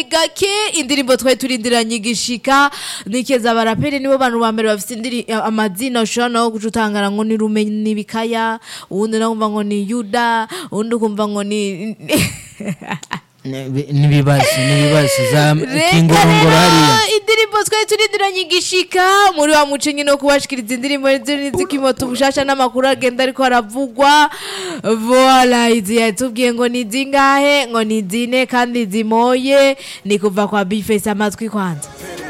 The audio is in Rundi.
gake indirimbo twari turindiranye igishika nikeza abaraperi nibo bantu ba mbere bafite indiri amazina ushobora nawe guca utangara ngo ni rumenyi bikaya uwundi nawe ukumva ngo ni yuda uwundi ukumva ngo ni n'ibibazo n'ibibazo za kingorongoro hariya indirimbo twari turindiranye igishika muri wa muco nyine wo kubashikiriza indirimbo z'ikimoto ubushasha n'amakuru agenda ariko aravugwa voila izi yatubwiye ngo ni zingahe ngo ni zine kandi zimoye ni kuva kwa bifesi amatwi kwanza